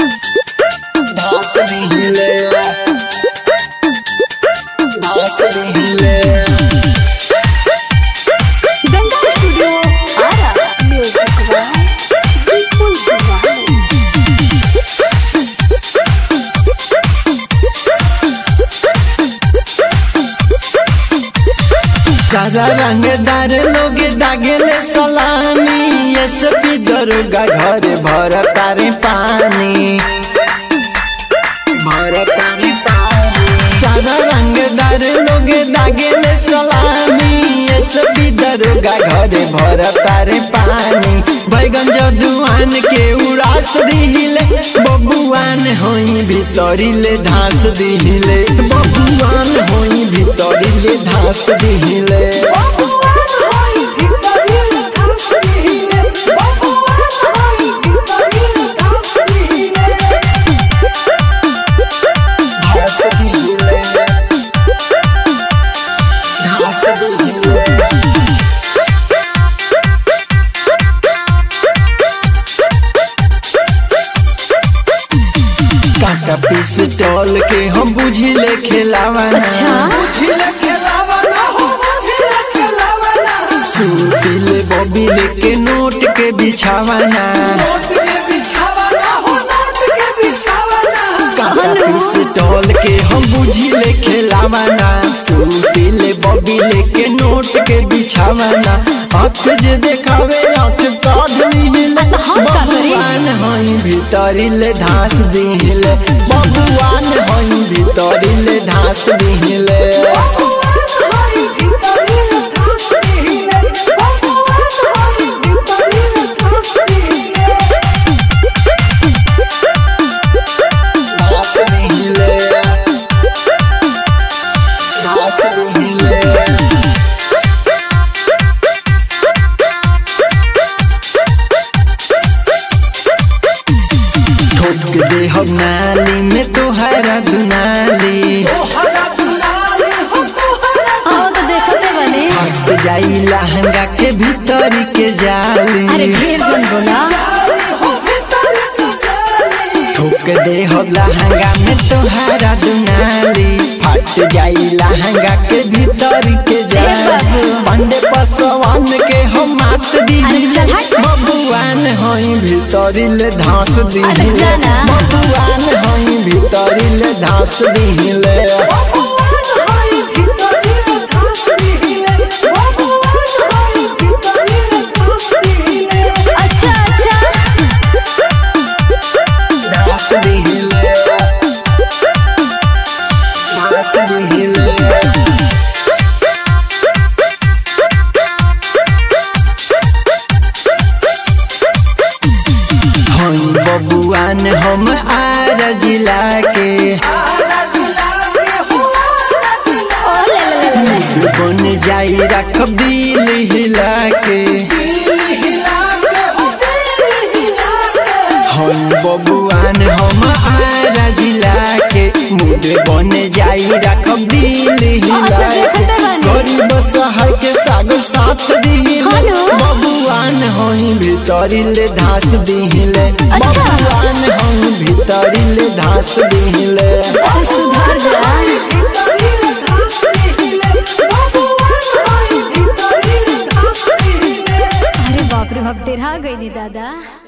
धास दिले धास दिले Ganga studio Arrah music by Vipul Kumar सारा रंगदार लोग दागेले सलामी एसपी दरोगा घर भर तारे पानी भर तारे पानी सारा रंगदार लोग दागेले सलामी एसपी दरोगा घर भर तारे पानी बैगन जदुआन के उड़ास दिहिले बबुआन होई भितरिले धास दिहिले बबुआन होई भितरिले धास दिहिले धास दिहिले धास दिहिले काका पिस्टल के हम बुझिले खेलावाना सुतिले बबिले के नोट के बिछावाना काका पिस्टल के हम बुझिले खेलावाना सुतिले बबिले के नोट के बिछावाना आँख जे देखावे आँख काढ़ लीले हम का करी? बबुआन हई भितरिले धास दिहिले बबुआन हई भितरिले धास दिहिले धास दिहिले धास दिहिले ठोक दे हम नाली में तोहरा दुनाली आओ तो देखते बने हट जाई लहंगा के भीतर के जाली अरे ढेर जन बोला ठोक दे हम लहंगा में तोहरा दुनाली फट जाई लहंगा के भीतर के जाली बाबू। पंडे पसवान के हम मात दी अरे चल हट। बबुआन होई भीतरिले धास अरे दिहिले जाना। बबुआन होई भीतरिले धास दिहिले अच्छा अच्छा धास दिहिले धास दिहिले हम बबुआन हम आर जिला के ओ ले ले ले ले बन जाई रखब दिल हिला के हम बबुआन हम आर जिला के मुड बन जाई रखब दिल हिला के गरीब सहाय के सागर साथ दिहिले हेलो। बबुआन होई भीतरिले धास दिहिले अच्छा। बबुआन होई भीतरिले धास दिहिले अरे सुधर जा अरे बाप रे बाप डेरा गई नी दादा